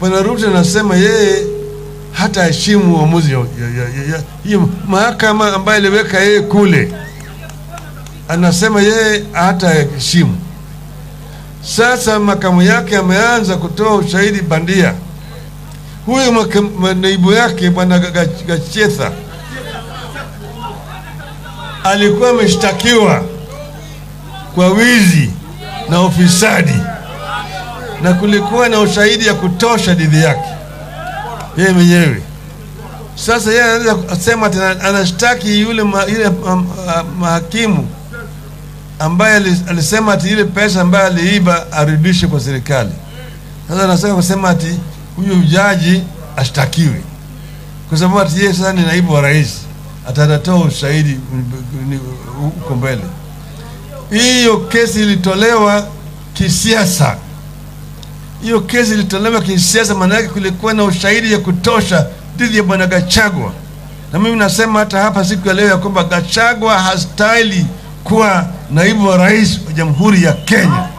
Bwana Ruto anasema yeye hata heshimu uamuzi ya, ya, ya, ya, ya, hiyo mahakama ambayo iliweka yeye kule, anasema yeye hata heshimu. Sasa makamu yake ameanza kutoa ushahidi bandia. Huyu maka- naibu yake bwana Ga- Ga- Gachetha alikuwa ameshtakiwa kwa wizi na ufisadi na kulikuwa na ushahidi ya kutosha dhidi yake yeye mwenyewe. Sasa yeye anaweza kusema tena anashtaki yule ma, yule ma, ma, mahakimu ambaye ali- alisema ati ile pesa ambayo aliiba arudishe kwa serikali. Sasa anasema kusema ati huyu jaji ashtakiwe kwa sababu ati yeye sasa ni naibu wa rais, atatoa ushahidi ni- huko mbele. Hiyo kesi ilitolewa kisiasa hiyo kesi ilitolewa kisiasa, maana yake kulikuwa na ushahidi ya kutosha dhidi ya bwana Gachagua, na mimi nasema hata hapa siku ya leo ya kwamba Gachagua hastahili kuwa naibu wa rais wa Jamhuri ya Kenya.